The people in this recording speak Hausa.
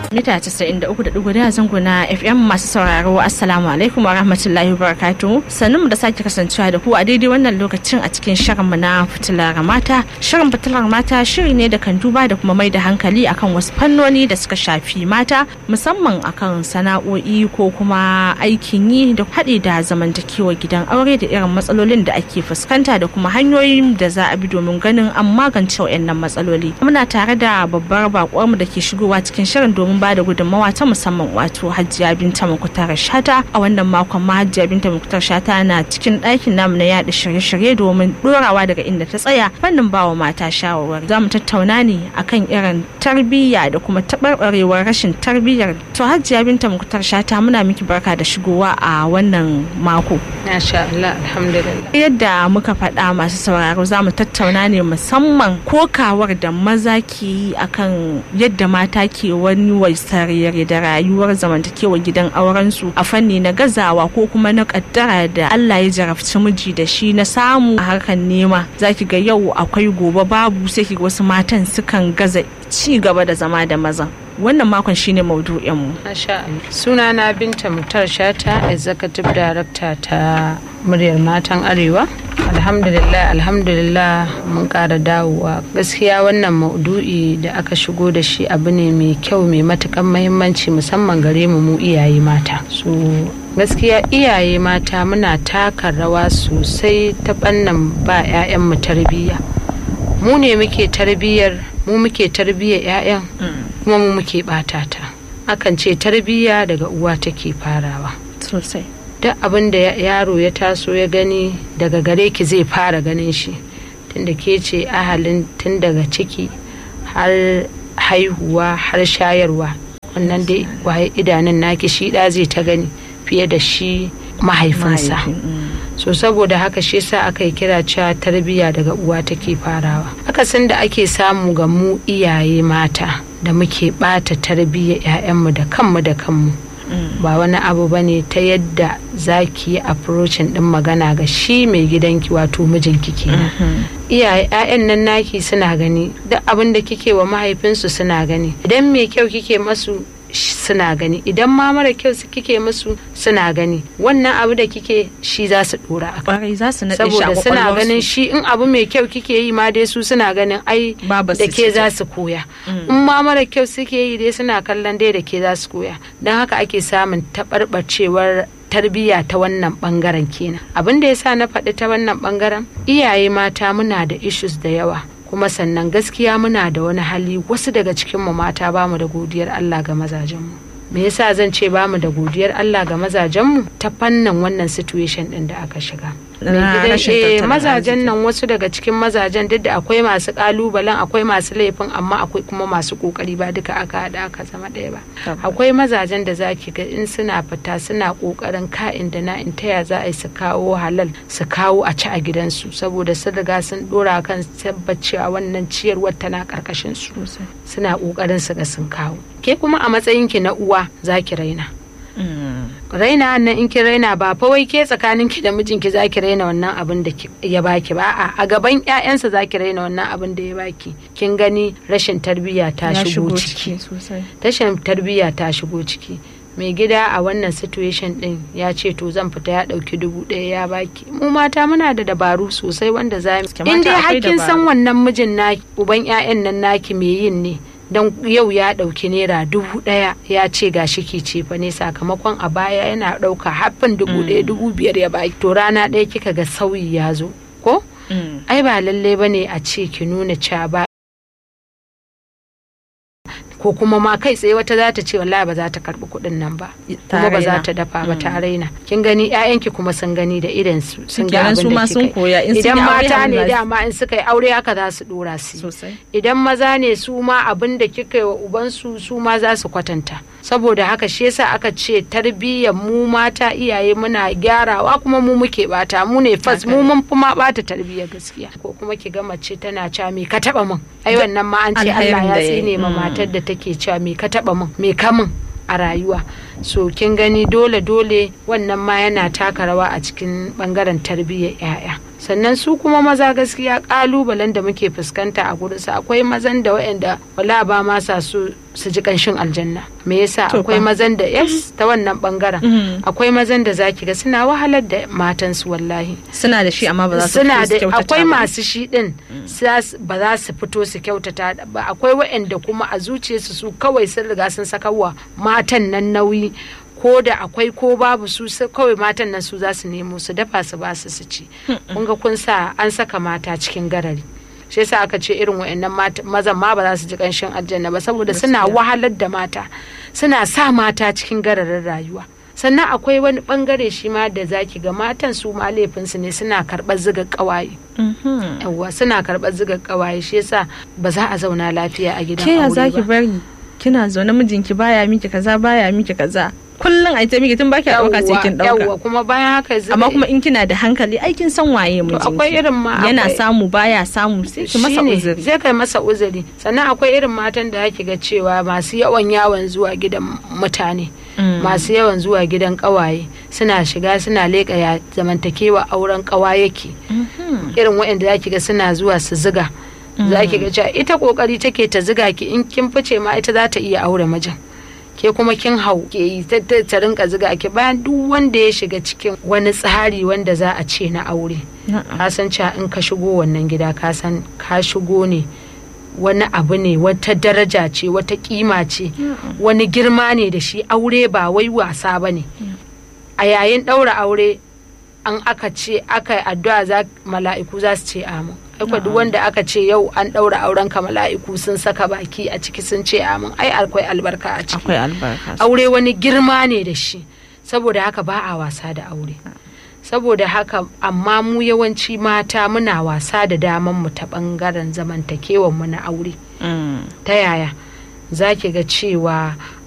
mita 93.1 zango na FM masu sauraro Assalamu alaikum wa rahmatullahi wa barakatuhu. Sannu da sake kasancewa da ku a daidai wannan lokacin a cikin shirinmu na fitilar mata. Shirin fitilar mata shiri ne da kan duba da kuma mai da hankali akan wasu fannoni da suka shafi mata musamman akan sana'o'i ko kuma aikin yi da haɗi da zamantakewa gidan aure da irin matsalolin da ake fuskanta da kuma hanyoyin da za a bi domin ganin an magance waɗannan matsaloli. Muna tare da babbar bakuwarmu da ke shigowa cikin shirin domin ba da gudunmawa ta musamman wato Hajiya Binta Mukutar Shata a wannan makon ma Hajiya Binta Mukutar Shata na cikin ɗakin namu na yaɗa shirye-shirye domin ɗorawa daga inda ta tsaya fannin bawa mata shawarwari. Za mu tattauna ne akan irin tarbiyya da kuma taɓarɓarewar rashin tarbiyyar. To Hajiya Binta Mukutar Shata muna miki barka da shigowa a wannan mako. Masha Allah alhamdulillah. Yadda muka faɗa masu sauraro za mu tattauna ne musamman kokawar da maza ke yi akan yadda mata ke wani waisarere da rayuwar zamantakewa gidan aurensu a fanni na gazawa ko kuma na kaddara da Allah ya jarabci miji da shi na samu a harkar nema zaki ga yau akwai gobe babu sai ki wasu matan sukan gaza ci gaba da zama da mazan wannan makon shine maudu'inmu. Suna na Binta Mutar Shata, Executive Director ta muryar matan Arewa. Alhamdulillah, alhamdulillah mun ƙara dawowa. Gaskiya wannan maudu'i da aka shigo da shi abu ne mai kyau mai matukan mahimmanci musamman gare mu mu iyaye mata. So gaskiya iyaye mata muna taka rawa sosai ta ɓannan ba 'ya'yanmu tarbiyya. Mu ne muke tarbiyyar mu muke tarbiyyar 'ya'yan kuma mu muke bata ta akan ce tarbiyya daga uwa take farawa sosai duk abin da yaro ya taso ya gani daga gare ki zai fara ganin shi tunda ke ce ahalin tun daga ciki har haihuwa har shayarwa wannan dai waye idanun naki shi da zai ta gani fiye da shi mahaifinsa so saboda haka shi yasa aka yi kira cewa tarbiyya daga uwa take farawa akasin da ake samu ga mu iyaye mata da muke bata tarbiyyar 'ya'yanmu da kanmu da kanmu ba wani abu ba ne ta yadda za ki yi approachin din magana ga shi mai gidanki wato mijinki kenan iyaye 'ya'yan nan naki suna gani duk abin da kike wa mahaifinsu suna gani idan mai kyau kike masu suna gani idan ma mara kyau kike musu suna gani wannan abu da kike shi za su dora a kwarai za su naɗe shi a saboda suna kwakwalwarsu. ganin shi in abu mai kyau kike yi ma dai su suna ganin ai Babu da su ke ce. za su koya in ma mara kyau suke yi dai suna kallon dai da ke za su koya don haka ake samun taɓarɓacewar tarbiyya ta wannan bangaren kenan abin da yasa na faɗi ta wannan bangaren iyaye mata muna da issues da yawa kuma sannan gaskiya muna da wani hali wasu daga cikinmu mata bamu da godiyar Allah ga mazajenmu me yasa zan ce bamu da godiyar Allah ga mazajenmu ta fannin wannan situation din da aka shiga Na Mai gidan- rashin eh, tattalin mazajen arziki. nan wasu daga cikin mazajen duk da akwai masu kalubalen akwai masu laifin amma akwai kuma masu kokari ba duka aka haɗa aka zama ɗaya ba Tabbas. akwai mazajen da zaki ga in suna fita suna kokarin ka'in da na in taya za a yi su kawo halal su kawo a ci a gidansu saboda sun riga sun dora kan tabbacewa wannan ciyarwar tana karkashin su Sosai. suna kokarin su ga sun kawo ke kuma a matsayinki na uwa zaki raina Mm. raina nan in ki raina ba fa wai ke tsakanin ki da mijinki za ki raina wannan abin da ki- ya baki ba a a gaban ƴaƴansa za ki raina wannan abin da ya baki kin gani rashin tarbiyya ta ya shigo ciki sosai rashin tarbiyya ta shigo ciki mai gida a wannan situation din ya ce to zan fita ya dauki dubu ɗaya ya baki mu mata muna da dabaru sosai wanda za mu Gaske mata in dai akwai hakkin san dabaru. wannan mijin naki uban ƴaƴan nan naki me yin ne don yau ya ɗauki naira dubu ɗaya ya ce ga shi ki ce fa ne sakamakon a baya yana ɗauka haffin dubu ɗaya dubu biyar ya baki to rana ɗaya kika ga sauyi ya zo ko Mm. ai ba lalle ba ne a ce ki nuna cewa ba ko kuma ma kai tsaye wata za ta ce wallahi ba za ta karbi kuɗin nan ba Ta kuma ba za raina. ta dafa ba ta raina kin gani ƴaƴanki kuma sun gani da idan su sun ga Kenan abin su da ma sun kika koya in yi sun idan yi aure mata haka ne za su- dama in suka yi aure haka za su dora su yi. sosai idan maza ne su ma abin da kika yi wa ubansu su ma za su kwatanta saboda haka shi yasa aka ce tarbiyyar mu mata iyaye muna gyarawa kuma mu muke bata mu ne fas mu mun fi ma bata tarbiyyar gaskiya ko kuma ki ga mace tana cewa me ka taba min ai wannan ma an ce Alherin Allah da ya ya yi. tsine ma Mm. matar da take cewa me ka taba min me ka min a rayuwa so kin gani dole dole wannan ma yana taka rawa a cikin bangaren tarbiyyar 'ya'ya sannan su kuma maza gaskiya kalubalen da muke fuskanta a gurinsu akwai mazan da waɗanda wala ba ma sa su su ji kanshin aljanna me yasa To akwai fa. mazan da yes ta wannan bangaren Mhm. akwai mazan da zaki ga suna wahalar da matansu wallahi suna da shi amma ba za su suna fito su da kyautata akwai ba. masu shi din za su- ba za su fito su kyautata ba akwai waɗanda kuma a zuciyarsu su kawai sun riga sun saka wa matan nan nauyi ko da akwai ko babu su su- kawai matan nan su za su nemo su dafa su ba su su ci kun ga kun sa an saka mata cikin garari shi yasa aka ce irin waɗannan mata- mazan ma ba za su ji ƙanshin aljanna ba saboda suna Gaskiya. wahalar da mata suna sa mata cikin gararin rayuwa sannan akwai wani bangare shi ma da zaki ga matan su ma laifinsu ne suna karɓar ziga ƙawaye Mhm. yawwa suna karɓar ziga ƙawaye shi yasa ba za a zauna lafiya a gidan ke ya aure zaki ba bari kina zaune mijinki baya miki kaza baya miki kaza kullum a ita miki tun baki dauka sai kin yawwa dauka kuma bayan haka ziga amma kuma in kina da hankali ai kin san waye mijinki akwai irin ma yana akwai- samu baya samu sai ki masa shine, uzuri zai kai masa uzuri sannan akwai irin matan da ake ga cewa masu yawan yawon zuwa gidan mutane Mm. masu yawan zuwa gidan kawaye suna shiga suna leƙa ya zamantakewa auren kawa yake Mhm. irin waɗanda za ki ga suna zuwa su ziga za ki ga cewa ita kokari take ta ziga ki in kin fice ma ita za ta iya aure mijin ke kuma kin hau ke yi ta- ta ta rinka ziga ki bayan duk wanda ya shiga cikin wani tsari wanda za a ce na aure Na'am. ka san cewa in ka shigo wannan gida ka san ka shigo ne wani abu ne wata daraja ce wata kima ce wani girma ne da shi aure ba wai wasa ba ne a yayin ɗaura aure an aka ce aka yi addu'a za mala'iku za su ce amin aiko duk wanda aka ce yau an ɗaura auren ka mala'iku sun saka baki a ciki sun ce amin ai akwai albarka a ciki akwai albarka aure wani girma ne da shi saboda haka ba a wasa da aure saboda haka amma mu yawanci mata muna wasa da daman mu ta bangaren zamantakewan mu na aure Mm. ta yaya za ki ga cewa